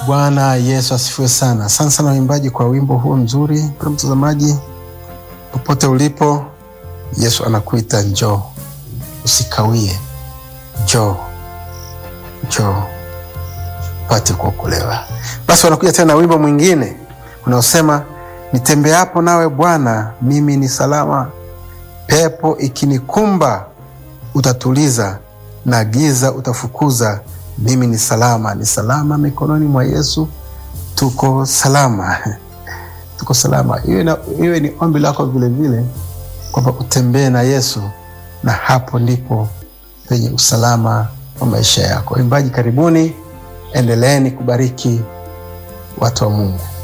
Bwana Yesu asifiwe sana. Asante sana waimbaji kwa wimbo huo mzuri. Mpendwa mtazamaji, popote ulipo, Yesu anakuita njoo, usikawie, njoo, njoo pate kuokolewa. Basi wanakuja tena na wimbo mwingine unaosema nitembeapo nawe Bwana, mimi ni salama, pepo ikinikumba utatuliza, na giza utafukuza mimi ni salama, ni salama mikononi mwa Yesu. Tuko salama, tuko salama. Iwe ni ombi lako vilevile kwamba utembee na Yesu, na hapo ndipo penye usalama wa maisha yako. Waimbaji, karibuni, endeleeni kubariki watu wa Mungu.